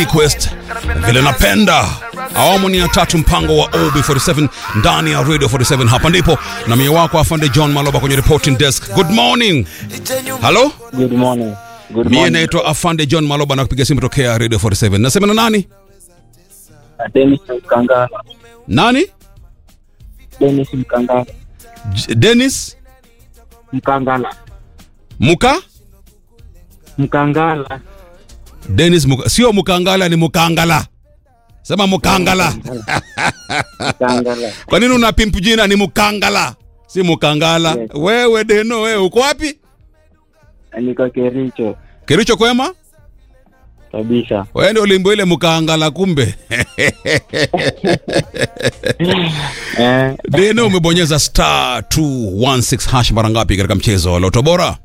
request vile napenda awamu ni ya tatu mpango wa ob47 ndani ya radio 47 hapa ndipo na mie wako afande john maloba kwenye reporting desk good morning halo Good morning. Good mie morning. naitwa afande john maloba na kupiga simu tokea radio 47 nasema na nani Dennis Mkangala. nani Dennis Mkangala. J- dennis Mkangala. muka Mkangala. dennis muka. sio mukangala ni mukangala sema mukangala Mkangala. kwa nini una pimp jina ni mukangala si mukangala Yes. wewe deno wewe uko wapi Niko Kericho kericho kwema kabisa. wewe ndio ulimbo ile mukangala kumbe Eh, deno umebonyeza star 216 hash mara ngapi katika mchezo wa loto bora